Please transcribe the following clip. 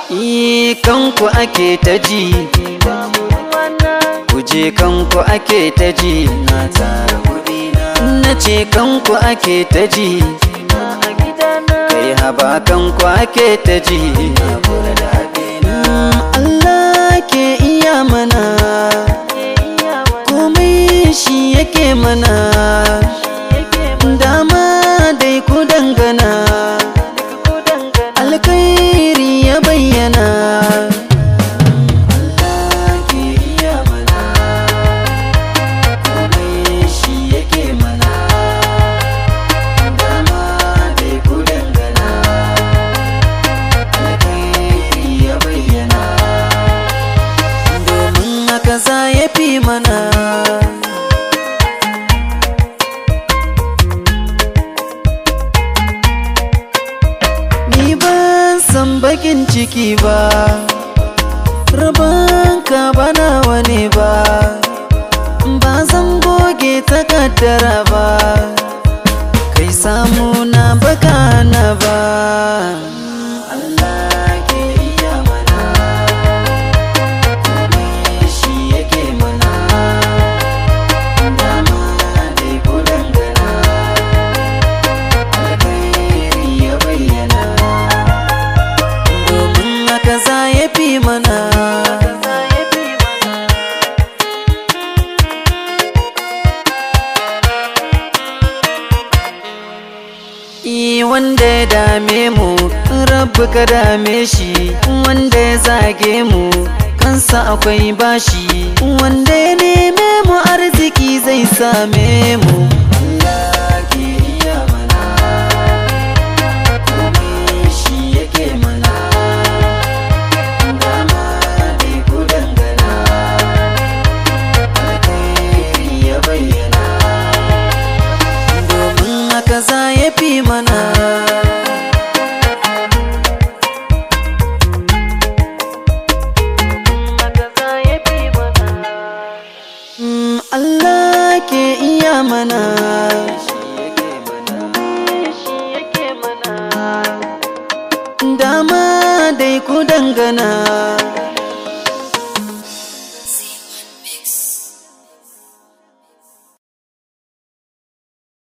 Yi kanku ake ta ji Kuje kanku ake ta ji Na tara kuɗi na ce kanku ake ta ji Kai haba kanku ake ta ji Na kura daɗi na Allah ke iya mana Komai shi yake mana Dama dai ku dangana Alkhairi ya bayyana Allah ke iya mana Komai shi yake mana Dama dai ku dangana Alkhairi ya bayyana Domin haka za ya fi mana Ni ban san bakin ciki ba Rabanka ba nawa ne ba Ba zan goge takaddara ba Kai samu na baka na ba Allah ke iya mana Komai shi yake mana Dama dai ku dangana Alkhairi ya bayyana domin haka za ya fi mana I wanda ya dame mu rabu ka dame shi wanda ya zage mu kansa akwai bashi wanda ya neme mu arziki zai same mu Allah ke iya mana komai shi yake mana dama dai ku dangana alkhairi ya bayyana domin haka za ya fi mana Mm, Allah ke iya mana dama dai ku dangana